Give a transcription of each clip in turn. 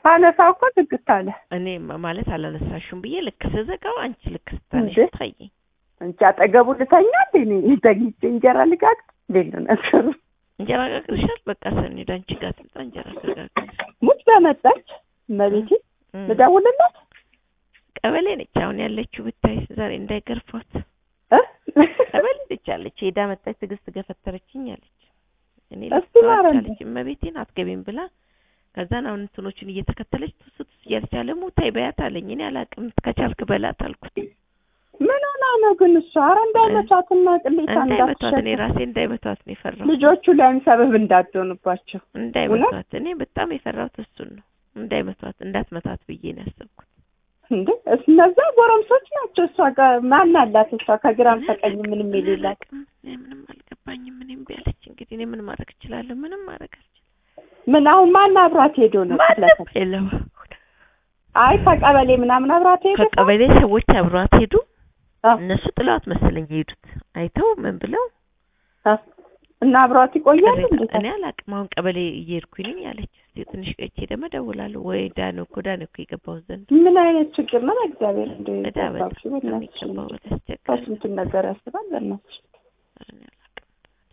ሳነሳው እኮ ዝግት አለ እኔ ማ- ማለት አላነሳሽም ብዬ ልክ ስዘጋው አንቺ ልክ ስታነሽ እንዴ? ታየኝ። እንጂ አጠገቡ ልተኛ እንዴ እኔ ተኝቼ እንጀራ ልጋግር እንዴት ነው ነገሩ? እንጀራ ጋግርሻል? በቃ ሰኒ ወደ አንቺ ጋር ትምጣ እንጀራ ትጋግር። ሙች በመጣች እመቤቴ እም። ልደውልላት ቀበሌ ነች አሁን ያለችው ብታይ ዛሬ እንዳይገርፏት እ? ቀበሌ ነች ያለች ሄዳ መጣች ትዕግስት ገፈተረችኝ አለች እኔ እስቲ ልትተዋት ማረኝ። አለች እመቤቴን አትገቢም ብላ ከዛን አሁን እንትኖቹን እየተከተለች ቱስ ቱስ እያለች አለ ሙታይ በያት አለኝ እኔ አላቅም ከቻልክ በላት አልኩት ምን ሆና ነው ግን እሷ? ኧረ እንዳይመቷትና ቅሌታ እንዳይመቷት እኔ እንዳትሸጥ ራሴ እንዳይመቷት ነው የፈራሁት ልጆቹ ላይም ሰበብ እንዳትሆኑባቸው እንዳይመቷት እኔ በጣም የፈራሁት እሱን ነው እንዳይመቷት እንዳትመታት ብዬ ነው ያሰብኩት እንዴ እነዛ ጎረምሶች ናቸው። እሷ ጋር ማን አላት? እሷ ከግራም ከቀኝ ምንም የሌላት አላቅም እኔ ምንም አልገባኝም እኔም ቢያለች እንግዲህ እኔ ምን ማድረግ እችላለሁ ምንም ማድረግ አልችልም ምን አሁን ማን አብራት ሄዶ ነው? ማንም የለም አይ ከቀበሌ ምናምን አብራት ሄዶ ከቀበሌ ሰዎች አብሯት ሄዱ አዎ። እነሱ ጥለዋት መሰለኝ የሄዱት አይተው ምን ብለው አ- እና አብሯት ይቆያል ቅሬታ እንዴ? እኔ አላቅም አሁን ቀበሌ እየሄድኩኝ ነኝ አለች እስኪ ትንሽ ቆይቼ ደግሞ እደውላለሁ ወይ ዳነ እኮ ዳነ እኮ የገባው ዘንድ ምን አይነት ችግር ነው? በእግዚአብሔር እንደ እዳ በጣም ነው በእናትሽ የሚገባው ወደ አስቸጋሪ ከስንቱን ነገር ያስባል። በእናትሽ እኔ አላቅም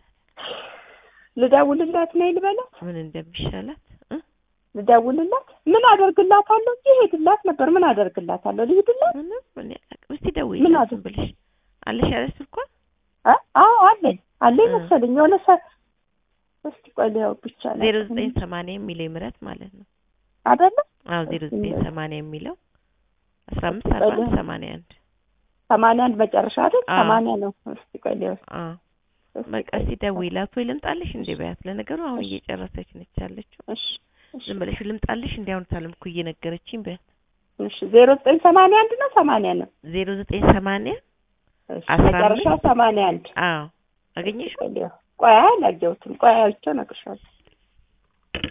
ልደውልላት ነይ ልበላት፣ ምን እንደሚሻላት እ? ልደውልላት ምን አደርግላታለሁ? እንጂ ሄድላት ነበር። ምን አደርግላታለሁ? ልሂድላት? ምንም እኔ አላቅም እስቲ ምን ደውይላት አደ- ዝም ብለሽ አለሽ ያለ ስልኳ አ? አዎ አለኝ አለኝ እ። መሰለኝ የሆነ ሰ እስቲ ቆይ ሊያው ብቻ ነው ዜሮ ዘጠኝ ሰማንያ የሚለው ምረት ማለት ነው አይደለ? አዎ ዜሮ ዘጠኝ ሰማንያ የሚለው አስራ አምስት አርባ አንድ ሰማንያ አንድ ሰማንያ አንድ መጨረሻ አይደል? አዎ። ሰማንያ ነው። እስቲ ቆይ ሊያው አዎ እስቲ በቃ ቆይ። እስቲ ደውይላት ወይ ልምጣልሽ እንዴ በያት ለነገሩ አሁን እየጨረሰች ነች ያለችው እሺ እሺ ዝም ብለሽ ልምጣልሽ እንዲ አሁን ሳለም እኮ እየነገረችኝ በያት እሺ ዜሮ ዘጠኝ ሰማንያ አንድ ነው ሰማንያ ነው። ዜሮ ዘጠኝ ሰማንያ እሺ አስራ መጨረሻ አምስት ሰማንያ አንድ አዎ አገኘሽው ቆይ ሊያው ቆይ አላየሁትም። ቆይ አይቼው እነግርሻለሁ።